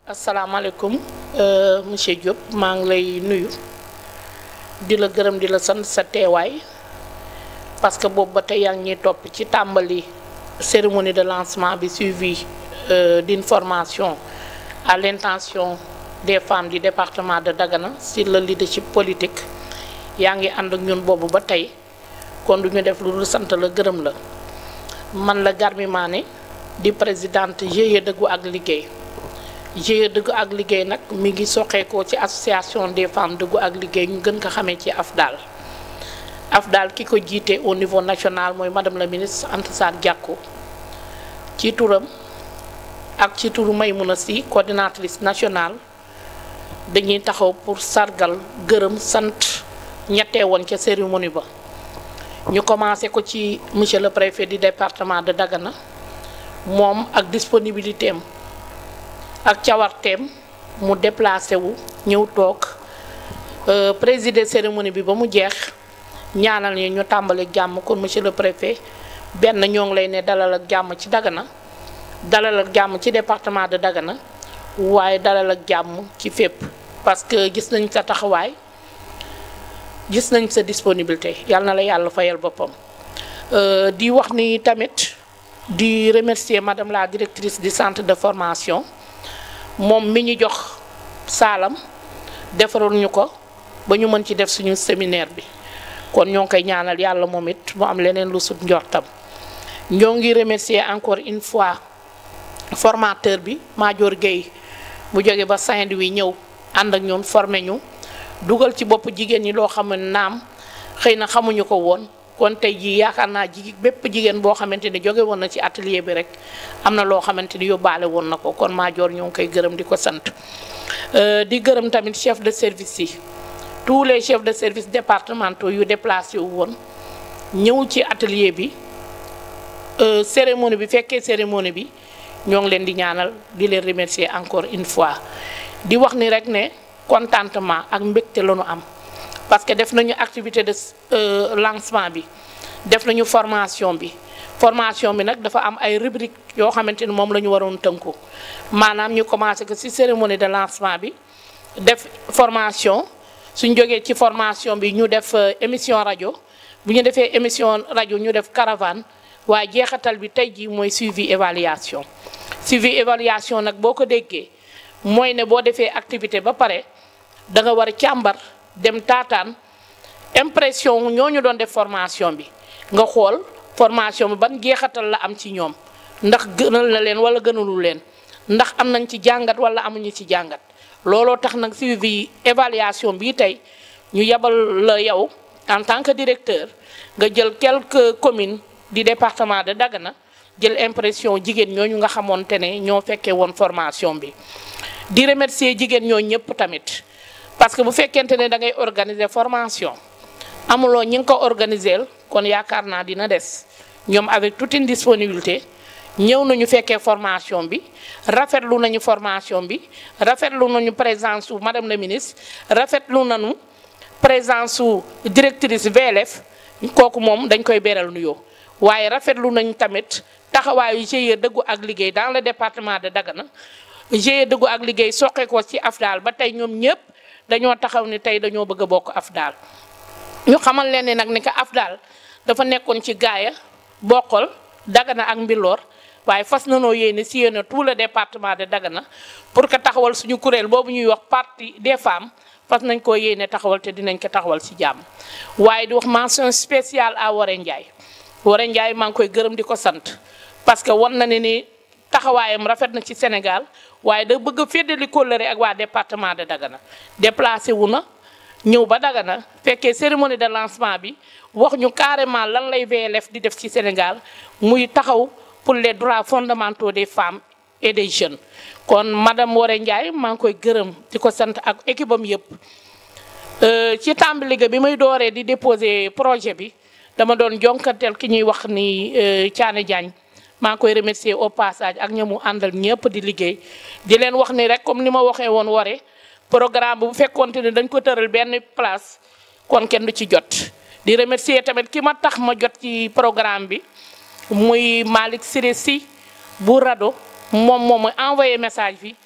asalaamaaleykum monsieur Diop maa ngi lay nuyu di la gërëm di la sant sa teewaay parce que boobu ba tey yaa ngi ñuy topp ci tàmbali cérémonie de lancement bi suivi euh, d'une formation à l'intention des femmes du département de Dagana sur le leadership politique yaa ngi ànd ak ñun boobu ba tey kon du ñu def lu dul sant la gërëm la man la Garmi Mané di présidente GIE dëggu ak liggéey GIE dëggu ak liggéey nag mi ngi soqeekoo ci association des femmes dëggu ak liggéey ñu gën ko xamee ci AFDAL AFDAL ki ko jiite au niveau national mooy madame la ministre Anta Sarr Diacko ci turam ak ci turu Maymouna Sy coordinatrice nationale dañuy taxaw pour sargal gërëm sant ñettee woon ca cérémonie ba ñu commencé ko ci monsieur le préfet du département de Dagana moom ak disponibilité am ak cawarteem mu déplacé wu ñëw toog présider cérémonie bi ba mu jeex ñaanal ñu ñu tàmbali jàmm kon monsieur le préfet benn ñoo ngi lay ne dalal ak jàmm ci Dagana dalal ak jàmm ci département de Dagana waaye dalal ak jàmm ci fépp parce que gis nañ sa taxawaay gis nañ sa disponibilité yàlla na la yàlla fayal boppam di wax ni tamit di remercier madame la directrice du centre de formation moom mi ñu jox saalam defaral ñu ko ba ñu mën ci def suñu séminaire bi kon ñoo ngi koy ñaanal yàlla moom it mu am leneen lu sut njortam ñoo ngi remercier encore une fois formateur bi Madior Gueye bu jóge ba Saint-Louis ñëw ànd ak ñoom formé ñu dugal ci bopp jigéen ñi loo xam ne naam xëy na xamuñu ko woon kon tey jii yaakaar naa jigi bépp jigéen boo xamante ni jóge woon na ci atelier bi rek am na loo xamante ni yóbbaale woon na ko kon Madior ñoo ngi koy gërëm di ko sant di gërëm tamit chef de service yi tous les chefs de service départementaux yu déplacé wu woon ñëw ci atelier bi cérémonie bi fekkee cérémonie bi ñoo ngi leen di ñaanal di leen remercier encore une fois di wax ni rek ne contentement ak mbégte la ñu am parce que def nañu activité de lancement bi def nañu formation bi formation bi nag dafa am ay rubrique yoo xamante ni moom la ñu waroon tënku maanaam ñu commencé que ci cérémonie de lancement bi def formation suñ jógee ci formation bi ñu def émission rajo bu ñu defee émission rajo ñu def caravane waaye jeexatal bi tey jii mooy suivi évaluation suivi évaluation nag boo ko déggee mooy ne boo defee activité ba pare da nga war a càmbar dem taataan impression ñooñu doon def formation bi nga xool formation bi ban jeexatal la am ci ñoom ndax gënal na leen wala gënalul leen ndax am nañ ci jàngat wala amuñu ci jàngat looloo tax nag suivi évaluation bii tey ñu yebal la yow en tant que directeur nga jël quelques communes du département de Dagana jël impression jigéen ñooñu nga xamoonte ne ñoo fekkee woon formation bi di remercier jigéen ñoo ñëpp tamit parce que bu fekkente ne da ngay organiser formation amuloo ñi nga ko organiser kon yaakaar naa dina des ñoom avec toute une disponibilité ñëw nañu fekkee formation bi rafetlu nañu formation bi rafetlu nañu présence su madame la ministre rafetlu nañu présence su directrice VLF kooku moom dañ koy beral nuyoo waaye rafetlu nañu tamit taxawaayu GIE dëggu ak liggéey dans le département de Dagana GIE dëggu ak liggéey soqe ko ci AFDAL ba tey ñoom ñëpp dañoo taxaw ni tey dañoo bëgg a bokk AFDAL ñu xamal leen ne nag ni ko AFDAL dafa nekkoon ci gaaya bokkal Dagana ak Mbilor waaye fas nanoo yéene si yéene tout le département de Dagana pour que taxawal suñu kuréel boobu ñuy wax parti des femmes fas nañ koo yéene taxawal te dinañ ko taxawal si jàmm waaye di wax mention spéciale à Waré Ndiaye Waré Ndiaye maa ngi koy gërëm di ko sant parce que wan na ne ni taxawaayam rafet na ci Sénégal waaye da bëgg a féddali kóllëre ak waa département de Dagana déplacé wu na ñëw ba Dagana fekkee cérémonie de lancement bi wax ñu carrément lan lay VLF di def ci Sénégal muy taxaw pour les droits fondamentaux des femmes et des jeunes kon madame Waré Ndiaye maa ngi koy gërëm di ko sant ak équipe am yëpp ci tàmbali ga bi may dooree di déposer projet bi dama doon jonkanteel ki ñuy wax ni Thiané Diagne maa ngi koy remercier au passage ak ñamu àndal ñëpp di liggéey di leen wax ni rek comme ni ma waxee woon Waré programme bu fekkoonte ne dañ ko tëral benn place kon kenn du ci jot di remercier tamit ki ma tax ma jot ci programme bi muy Malick Siré Sy bu rado moom moom mooy envoyé message bi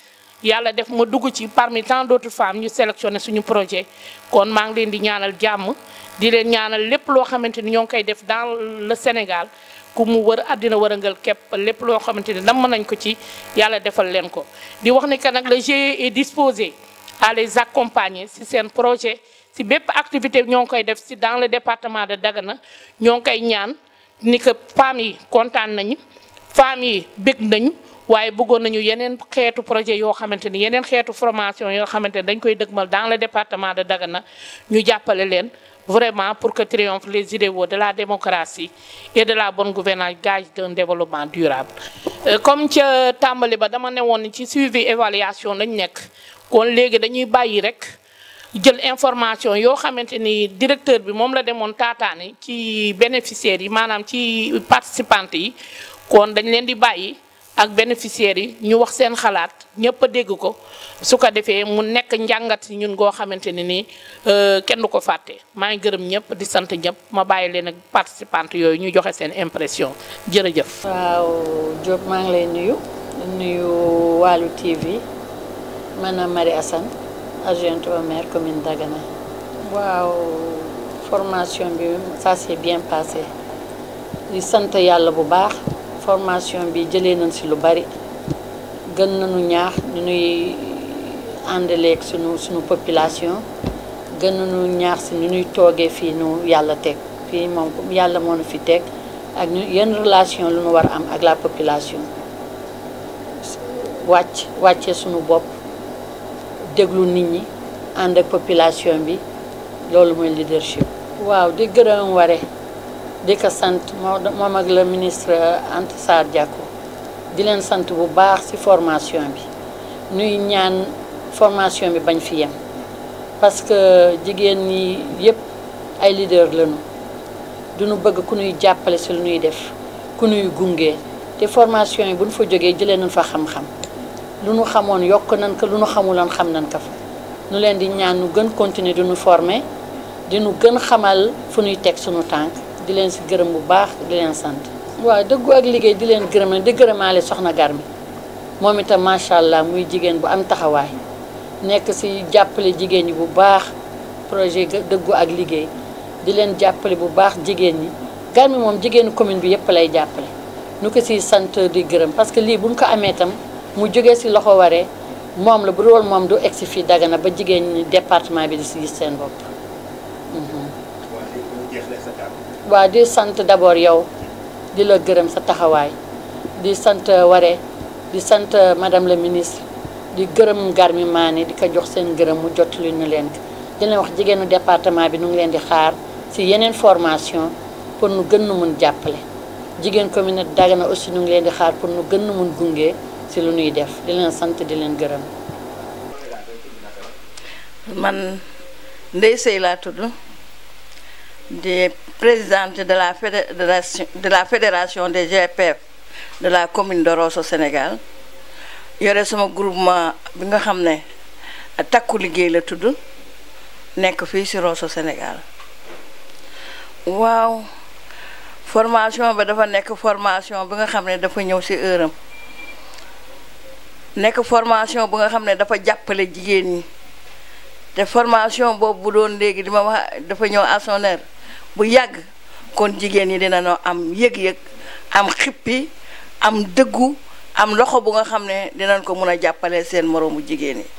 yàlla def ma dugg ci parmi tant d'autres femmes ñu sélectionné suñu projet kon maa ngi leen di ñaanal jàmm di leen ñaanal lépp loo xamante ni ñoo ngi koy def dans le Sénégal ku mu wër àddina wërëngal képp lépp loo xamante ni nam nañ ko ci yàlla defal leen ko di wax ni que nag le GIE est disposé à les accompagner si seen projet si bépp activité ñoo ngi koy def si dans le département de Dagana ñoo ngi koy ñaan ni que femmes yi kontaan nañu femmes yi bég nañu waaye bëggoon nañu yeneen xeetu projet yoo xamante ni yeneen xeetu formation yoo xamante ni dañ koy dëgmal dans le département de Dagana ñu jàppale leen vraiment pour que triomphe les idéaux de la démocratie et de la bonne gouvernance gage d'un développement durable comme ca tàmbali ba dama ne woon ci suivi évaluation lañ nekk kon léegi dañuy bàyyi rek jël information yoo xamante ni directeur bi moom la demoon taataani ci bénéficiaires yi maanaam ci participantes yi kon dañ leen di bàyyi ak bénéficiaires yi ñu wax seen xalaat ñëpp a dégg ko su ko defee mu nekk njàngat si ñun goo xamante ne nii kenn du ko fàtte maa ngi gërëm ñëpp di sant ñëpp ma bàyyi leen ak participantes yooyu ñu joxe seen impression jërëjëf. waaw Diop maa ngi lay nuyu nuyu Walu TV maanaam Marie Assane adjointe au maire commune Dagana. waaw formation bi ça s'est bien passé di sant yàlla bu baax. formation bi jëlee nañ ci lu bari gën nañu ñaax ñu nuy àndaleeg sunu sunu population gën nañu ñaax ci ñu nuy toogee fii nu yàlla teg fii moom yàlla moo nu fi teg ak ñu yenn relation lu nu war a am ak la population wàcc wàccee sunu bopp déglu nit ñi ànd ak population bi loolu mooy leadership. waaw di gërëm ware di ko sant moom ak le ministre Anta Sarr Diacko di leen sant bu baax ci formation bi nuy ñaan formation bi bañ fi yem parce que jigéen ñi yépp ay leader lañu duñu bëgg ku ñuy jàppale ci lu ñuy def ku ñuy gunge te formation yi bu ñu fa jógee jëlee nañ fa xam-xam lu ñu xamoon yokk nañ ko lu ñu xamuloon xam nañ ko fa nu leen di ñaan nu gën continuer di nu former di nu gën xamal fu ñuy teg suñu tànk di leen si gërëm bu baax di leen sant. waaw dëggu ak liggéey di leen gërëm di gërëmaale soxna Garmi moom itam macha allah muy jigéen bu am taxawaay nekk si jàppale jigéen ñi bu baax projet dëggu ak liggéey di leen jàppale bu baax jigéen ñi Garmi moom jigéenu commune bi yëpp lay jàppale. nu ko si sant di gërëm parce que lii buñ ko amee itam mu jógee si loxo waree moom la bu dul moom du egsi fii Dagana ba jigéen ñi département bi di si gis seen bopp. waaw di sant d'abord yow di la gërëm sa taxawaay di sant Waré di sant madame la ministre di gërëm Garmi Mané di ko jox seen gërëm mu jot lu ñu leen di leen wax jigéenu département bi nu ngi leen di xaar ci yeneen formation pour nu gën nu mun jàppale jigéen commune Dagana aussi nu ngi leen di xaar pour nu gën nu mun gunge ci lu ñuy def di leen sant di leen gërëm. man Ndeye Seye laa tudd. di présidente de la fédération de la fédération des GPF de la commune de Rosso Sénégal yore sama groupement bi nga xam ne takku liggéey la tudd nekk fii ci Rosso Sénégal waaw formation ba dafa nekk formation bi nga xam ne dafa ñëw ci heure am nekk formation bu nga xam ne dafa jàppale jigéen ñi te formation boobu bu doon léegi di ma wax dafa ñëw à son heure bu yàgg kon jigéen ñi dina noo am yëg-yëg am xippi am dëggu am loxo bu nga xam ne dinañ ko mun a jàppale seen moroomu jigéen ñi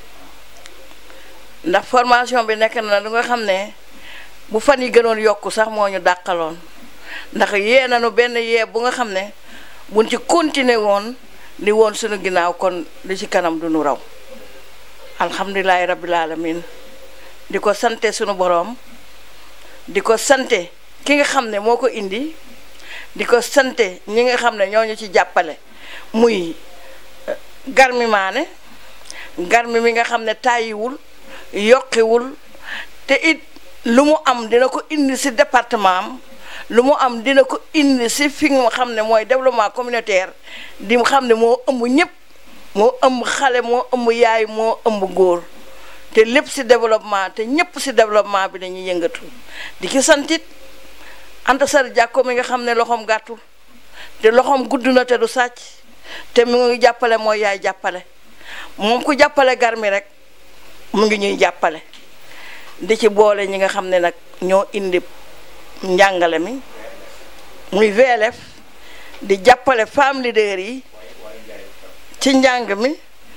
ndax formation bi nekk na lu nga xam ne bu fan yi gënoon yokku sax moo ñu dàqaloon ndax yee nañu benn yee bu nga xam ne buñ ci continuer woon li woon suñu ginnaaw kon li ci kanam du nu raw alhamdulilahi rabbil alamin di ko sante sunu boroom di ko sante ki nga xam ne moo ko indi di ko sante ñi nga xam ne ñoo ñu ci jàppale muy Garmi Mané Garmi mi nga xam ne tàyyiwul yokkiwul te it lu mu am dina ko indi ci département am lu mu am dina ko indi ci fi nga xam ne mooy développement communautaire di xam ne moo ëmb ñëpp moo ëmb xale moo ëmb yaay moo ëmb góor te lépp ci développement te ñëpp ci développement bi dañuy yëngatu di ci santit Anta Sar Jàkko mi nga xam ne loxoom gàttul te loxoom gudd na te du sàcc te mu ngi jàppale mooy yaay jàppale moom ku jàppale Garmi rek mu ngi ñuy jàppale di ci boole ñi nga xam ne nag ñoo indi njàngale mi muy VLF di jàppale femme leader yi ci njàng mi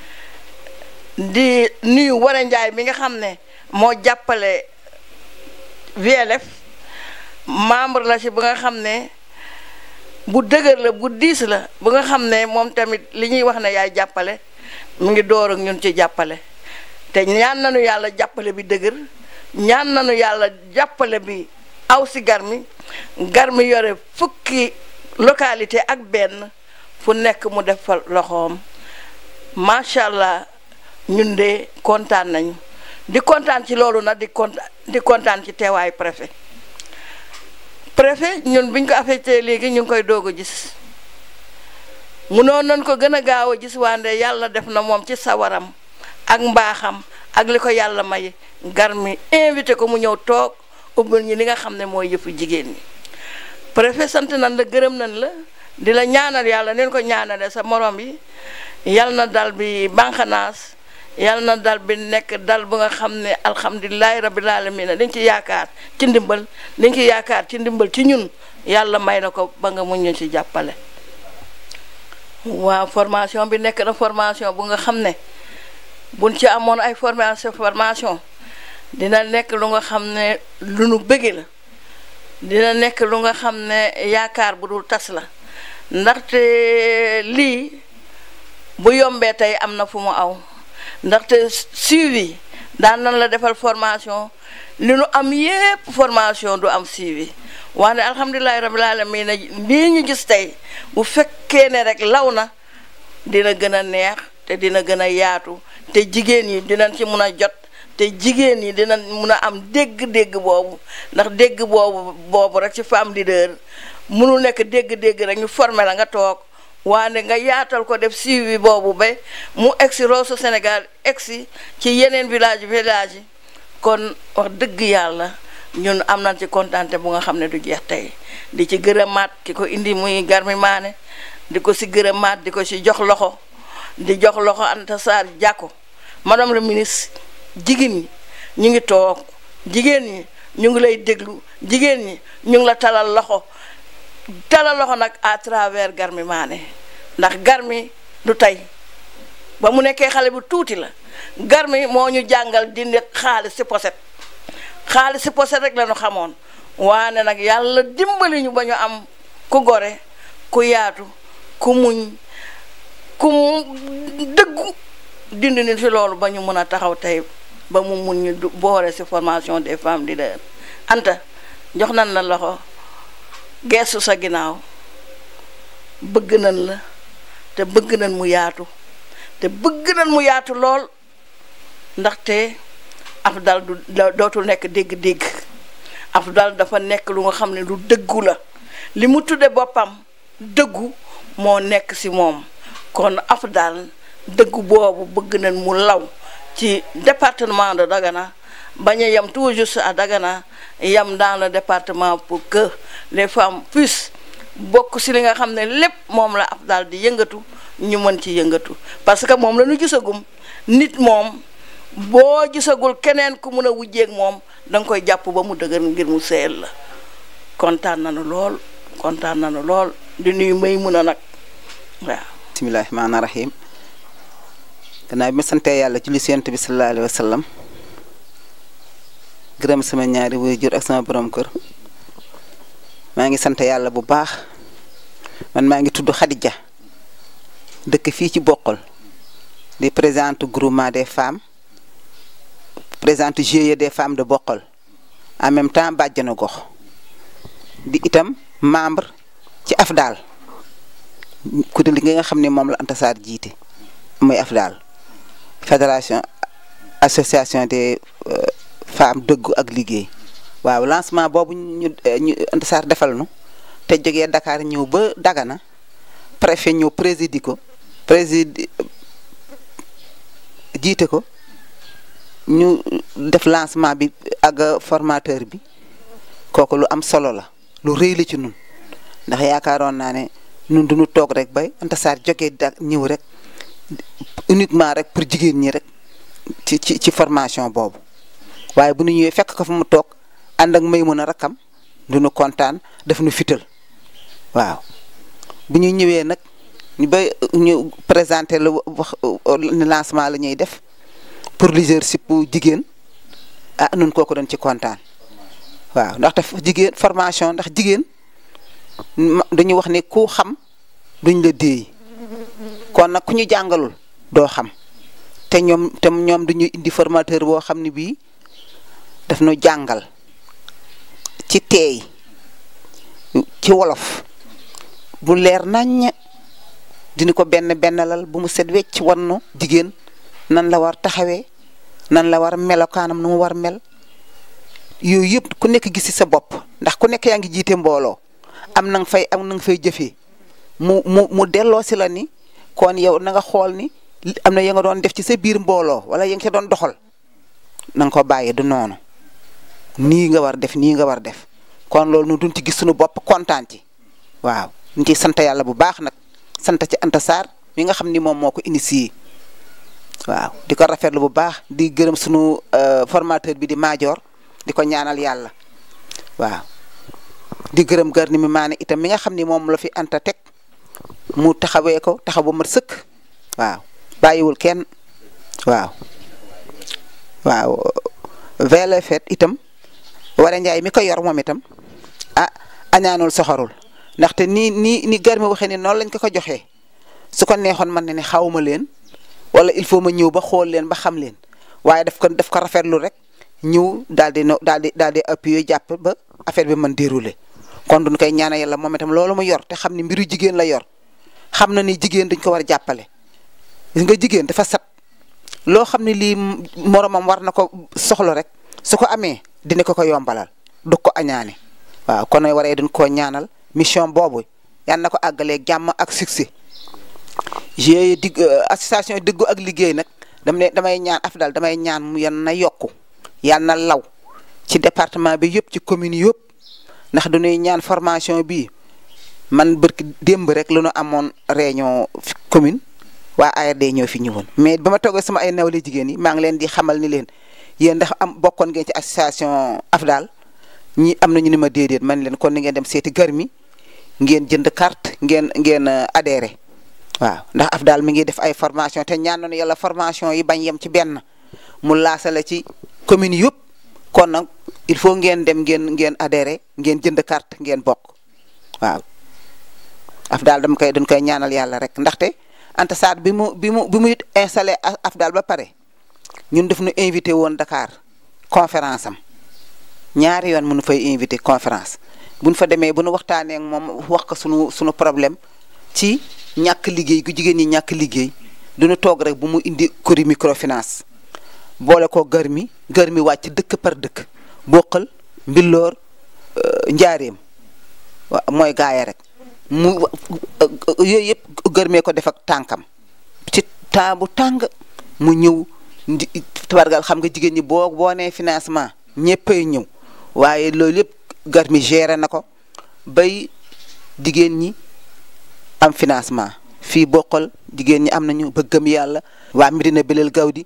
di nuyu Wara Njaay mi nga xam ne moo jàppale VLF membre la ci ba nga xam ne bu dëgër la bu diis la ba nga xam ne moom tamit li ñuy wax ne yaay jàppale mu ngi door ak ñun ci jàppale te ñaan nañu yàlla jàppale bi dëgër ñaan nañu yàlla jàppale bi aw si Garmi Garmi yore fukki localité ak benn fu nekk mu def fa loxoom macha allah ñun de kontaan nañu di kontaan ci loolu nag di kontaan di kontaan ci teewaayu préfet préfet ñun biñ ko affecté léegi ñu ngi koy doog a gis munoon nañ ko gën a gaaw a gis wande yàlla def na moom ci sawaram ak mbaaxam ak li ko yàlla may Garmi invité ko mu ñëw toog ubbal ñi li nga xam ne mooy yëfu jigéen ñi préfet sant nañ la gërëm nañ la di la ñaanal yàlla neen ko ñaanale sa morom yi yal na dal bi banqanaas yal na dal bi nekk dal bu nga xam ne alhamdulilahi rabbil alamin dañ ci yaakaar ci ndimbal dañ ci yaakaar ci ndimbal ci ñun yàlla may na ko ba nga mun ñu ci jàppale waaw formation bi nekk na formation bu nga xam ne buñ ci amoon ay formation formation dina nekk lu nga xam ne lu nu bëgge la dina nekk lu nga xam ne yaakaar bu dul tas la ndaxte lii bu yombee tey am na fu mu aw ndaxte suivi daan nan la defal formation li nu am yépp formation du am suivi wax ne alhamdulilahi rabbil alamin lii ñu gis tey bu fekkee ne rek law na dina gën a neex te dina gën a yaatu te jigéen yi dinañ ci mun a jot te jigéen ñi dina mun a am dégg-dégg boobu ndax dégg boobu boobu rek ci femme leader munul nekk dégg-dégg rek ñu formé la nga toog waane nga yaatal ko def suivi boobu ba mu egsi Rosso Sénégal egsi ci yeneen village village yi kon wax dëgg yàlla ñun am nañ ci kontante bu nga xam ne du jeex tey di ci gërëmaat ki ko indi muy Garmi Mané di ko si gërëmaat di ko si jox loxo di jox loxo Anta Sarr Diacko madame le ministre jigéen ñi ñu ngi toog jigéen ñi ñu ngi lay déglu jigéen ñi ñu ngi la talal loxo talal loxo nag à travers Garmi Mané ndax Garmi du tey ba mu nekkee xale bu tuuti la Garmi moo ñu jàngal dindi xaalis si poset xaalis si poset rek la ñu xamoon waane nag yàlla dimbali ñu ba ñu am ku gore ku yaatu ku muñ ku dëggu dindi ni si loolu ba ñu mën a taxaw tey ba mu mun ñu boole si formation des femmes leaders Anta jox nañ la loxo geesu sa ginnaaw bëgg nañ la te bëgg nañ mu yaatu te bëgg nañ mu yaatu lool ndaxte Afdal du dootul nekk dégg-dégg Afdal dafa nekk lu nga xam ne lu dëggu la li mu tudde boppam dëggu moo nekk ci moom kon Afdal dëggu boobu bëgg nañ mu law ci département de Dagana bañ a yem tout juste à Dagana yem dans le département pour que les femmes puissent bokk ci li nga xam ne lépp moom la Afdal di yëngatu ñu mën ci yëngatu parce que moom la ñu gisagum nit moom boo gisagul keneen ku mun a wujjeeg moom da nga koy jàpp ba mu dëgër ngir mu seel la kontaan nañu lool kontaan nañu lool di nuyu may mun a nag waaw. bismillahi rahmaani rahim gannaaw bi ma santee yàlla ci li Yonent bi sallallahu alayhi wa sallam gërëm sama ñaari waajur ak sama borom kër maa ngi sant yàlla bu baax man maa ngi tudd Khadija dëkk fii ci Boqol di présidente groupement des femmes présidente GIE des femmes de Boqol en même temps bàjjanu gox di itam membre ci AFDAL kuréel gi nga xam ne moom la Anta Sarr jiite muy AFDAL fédération association des femmes dëggu ak liggéey waaw lancement boobu ñu ñu Anta Sarr defal nu te jógee Dakar ñëw ba Dagana préfet ñëw présidi ko présidi jiite ko ñu def lancement bi ak formateur bi kooku lu am solo la lu rëy la ci nun ndax yaakaaroon naa ne nun duñu toog rek bay Anta Sarr jógee da ñëw rek uniquement rek pour jigéen ñi rek ci ci ci formation boobu waaye bu ñu ñëwee fekk ko fa mu toog ànd ak may mën a rakkam du ñu kontaan daf nu fital waaw bu ñu ñëwee nag ñu ba ñu présenté la wax ni lancement la ñuy def pour leadership jigéen ah nun kooku doon ci kontaan waaw ndaxte jigéen formation ndax jigéen dañu wax ne ku xam duñ la déey kon nag ku ñu jàngalul doo xam te ñoom te ñoom dañuy indi formateur boo xam ne bii daf nu jàngal ci teey ci wolof bu leer naññ dina ko benn bennalal bu mu set wecc wannu jigéen nan la war taxawee nan la war melokaanam nu mu war mel yooyu yëpp ku nekk gis ci sa bopp ndax ku nekk yaa ngi jiite mbooloo am na nga fay am na nga fay jëfee mu mu mu delloo si la ni kon yow na nga xool ni am na ya nga doon def ci sa biir mbooloo wala ya nga ca doon doxal na nga ko bàyyi du noonu nii nga war def nii nga war def kon loolu nu duñ ci gis suñu bopp kontaan ci waaw ñu ciy sant yàlla bu baax nag sant ci Anta Sarr mi nga xam ni moom moo ko initié waaw di ko rafetlu bu baax di gërëm sunu formateur bi di Maajoor di ko ñaanal yàlla waaw di gërëm gar ni mi maane itam mi nga xam ni moom la fi Anta teg mu taxawee ko taxaw ba mat sëkk waaw bàyyiwul kenn waaw waaw vele fet itam wara njaay mi ko yor moom itam ah añaanul soxorul ndaxte nii nii ni gar mi waxee ni noonu lañ ko ko joxee su ko neexoon man ne ne xawma leen wala il faut ma ñëw ba xool leen ba xam leen waaye daf ko daf ko rafetlu rek ñëw daal di no daal di daal di appuyer jàpp ba affaire bi mën dérouler kon duñ koy ñaanal yàlla moom itam loolu mu yor te xam ni mbiru jigéen la yor xam na ni jigéen dañ ko war a jàppale gis nga jigéen dafa sat loo xam ne lii moromam war na ko soxla rek su ko amee dina ko ko yombalal du ko añaane waaw kon nag waree duñ koo ñaanal mission boobu yal na ko àggalee jàmm ak succès GIE digg association diggu ak liggéey nag dam ne damay ñaan afdal damay ñaan mu yan na yokku yal na law ci département bi yëpp ci commune yëpp ndax dañuy ñaan formation bi man bërki démb rek lu nu amoon réunion commune waa ARD ñoo fi ñëwoon mais ba ma toogee sama ay nawle jigéen yi maa ngi leen di xamal ni leen yéen ndax am bokkoon ngeen ci association afdal ñi am nañu ni ma déedéet man leen kon ni ngeen dem seeti garmi ngeen jënd carte ngeen ngeen adhéré waaw ndax af daal mi ngi def ay formation te ñaan nañu yàlla formation yi bañ yem ci benn mu laasale ci commune yëpp kon nag il faut ngeen dem ngeen ngeen adhéré ngeen jënd carte ngeen bokk waaw af daal dama koy dañ koy ñaanal yàlla rek ndaxte Anta Sarr bi mu bi mu bi muy installé af daal ba pare ñun def nu invité woon Dakar conférence am ñaari yoon mënu fay invité conférence bu ñu fa demee bu nu waxtaanee ak moom wax ko sunu sunu problème ci ñàkk liggéey gu jigéen ñi ñàkk liggéey duñu toog rek bu mu indi kori microfinance boole ko gër mi gër mi wàcc dëkk par dëkk boqal mbilloor njaareem wa mooy gaaya rek mu yooyu yëpp gërmee ko def ak tànkam ci temps bu tàng mu ñëw ndi tabargal xam nga jigéen ñi boo boo nee financement ñëppay ñëw waaye loolu yëpp gar mi géré na ko bay jigéen ñi am financement fii bokkal jigéen ñi am nañu bëggam yàlla waa Medina Belel Gawdi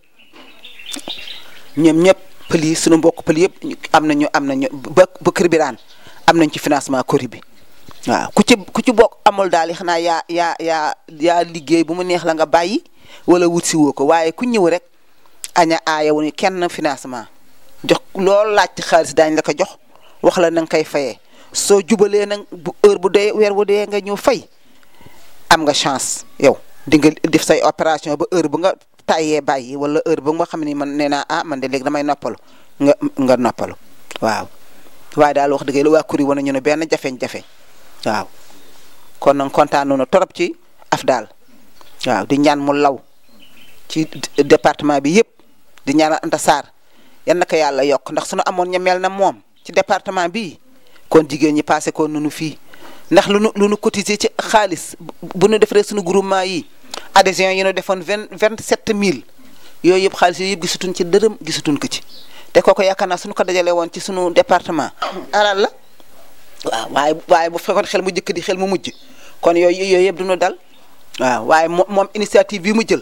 ñoom ñëpp pël yi sunu mbokk pël yëpp am nañu am nañu ba ba kër biraan am nañ ci financement kori bi waaw ku ci ku ci bokk amul daal xanaa yaa yaa yaa yaa liggéey bu mu neex la nga bàyyi wala wut si woo ko waaye ku ñëw rek aña aaya wu ni kenn financement jox loolu laaj ci xaalis daañ la ko jox wax la na nga koy fayee soo jubalee nag bu heure bu dee weer bu dee nga ñëw fay am nga chance yow di nga def say opération ba heure bu nga tàyyee bàyyi wala heure ba nga xam ne man nee naa ah man de léegi damay noppalu nga nga noppalu waaw waaye daal wax dëgg la waa kuri wane ñu ne benn jafeñ-jafe waaw kon nag kontaan nañu torop ci Afdal waaw di ñaan mu law ci département bi yëpp di ñaan Anta Sarr yan na ko yàlla yokk ndax suñu amoon ña mel na moom ci département bii kon jigéen ñi passé ko nunu fii ndax lu nu lu nu cotiser ci xaalis bu nu defaree suñu groupement yi adhésion yi nu defoon vingt vingt sept mille yooyu yëpp xaalis yooyu yëpp gisatuñ ci dërëm gisatuñ ko ci te kooku yaakaar naa suñu ko dajale woon ci suñu département alal la waaw waaye waaye bu fekkoon xel mu njëkk di xel mu mujj kon yooyu yooyu yëpp duñu dal waaw waaye moom moom initiative bi mu jël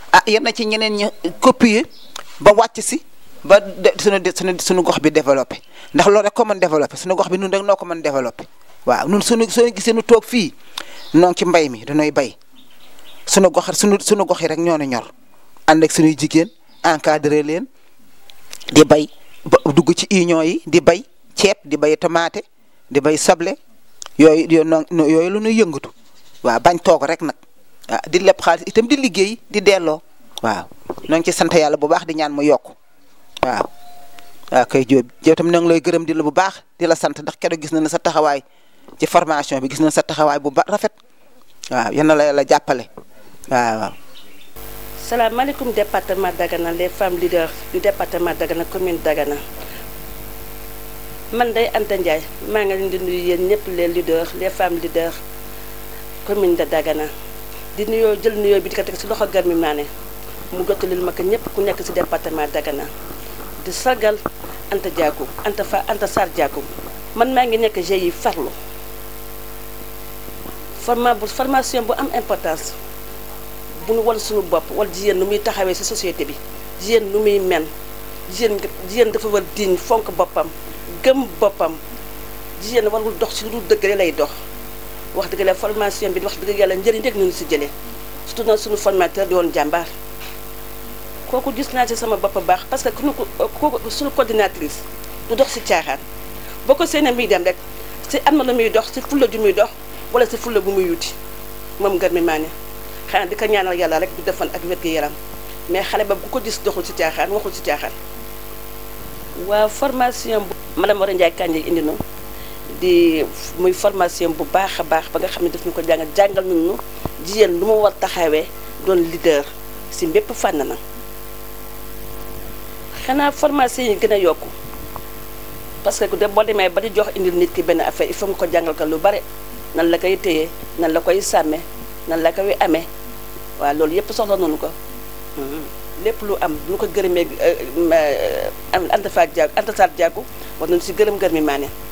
ah yem na ci ñeneen ñi copier ba wàcc si ba de suñu suñu suñu gox bi développé ndax loolu rek ko mën développé suñu gox bi nun rek noo ko mën développé waaw nun suñu soo gisee nu toog fii noo ngi ci mbay mi dañooy bay suñu gox suñu suñu gox yi rek ñoo nu ñor ànd ak suñuy jigéen encadré leen di bay ba dugg ci union yi di bay ceeb di bay tomate di bay soble yooyu yooyu yooyu lu ñuy yëngatu waaw bañ toog rek nag ah di leb xaalis itam di liggéey di delloo waaw noo ngi ci sant yàlla bu baax di ñaan mu yokk waaw waaw kay Jóob yow tam na ngi lay gërëm di la bu baax di la sant ndax keroog gis na ne sa taxawaay ci formation bi gis na sa taxawaay bu ba rafet waaw yal na la yàlla jàppale waaw waaw. salaamaaleykum département Dagana les femmes leaders du département Dagana commune Dagana man day Anta Ndiaye maa ngi leen di nuyu yéen ñëpp les leaders les femmes leaders commune de Dagana di nuyoo jël nuyoo bi di ko teg si loxo Garmi Mané mu jottalil ma ko ñëpp ku nekk si département Dagana di sargal Anta Diakou Anta Fa Anta Sarr Diakou man maa ngi nekk GIE farlu forma bu formation bu am importance bu nu wan suñu bopp wala jigéen nu muy taxawee si société bi jigéen nu muy men jigéen jigéen dafa war diñ fonk boppam gëm boppam jigéen warul dox si lu dul dëgg lay dox wax dëgg la formation bi wax dëgg yàlla njëriñ rek ñu si jëlee surtout nag suñu formateur di woon jàmbaar kooku gis naa ci sama bopp baax parce que ku kooku suñu coordinatrice du dox si caaxaan boo ko seenee muy dem rek si am na lu muy dox si fulla ju muy dox wala si fulla bu muy wuti moom Garmi Mané xanaa di ko ñaanal yàlla rek du defal ak wér gu yaram mais xale ba bu ko gis doxul si caaxaan waxul si caaxaan waaw formation bu madame Wara Ndiaye Kandji indi na di muy formation bu baax a baax ba nga xam ne daf ñu ko jàngal jàngal nañu jigéen lu ma war taxawee doon leader si mbépp fànn na xanaa formation yi gën a yokku parce que de boo demee ba di jox indil nit ki benn affaire il faut nga ko jàngal ko lu bare nan la koy téye nan la koy sàmme nan la koy amee waaw loolu yëpp soxla nañu ko lépp lu am lu ko gërëmee Anta Fatou Diakou Anta Sarr Diakou war nañu si gërëm Garmi Mané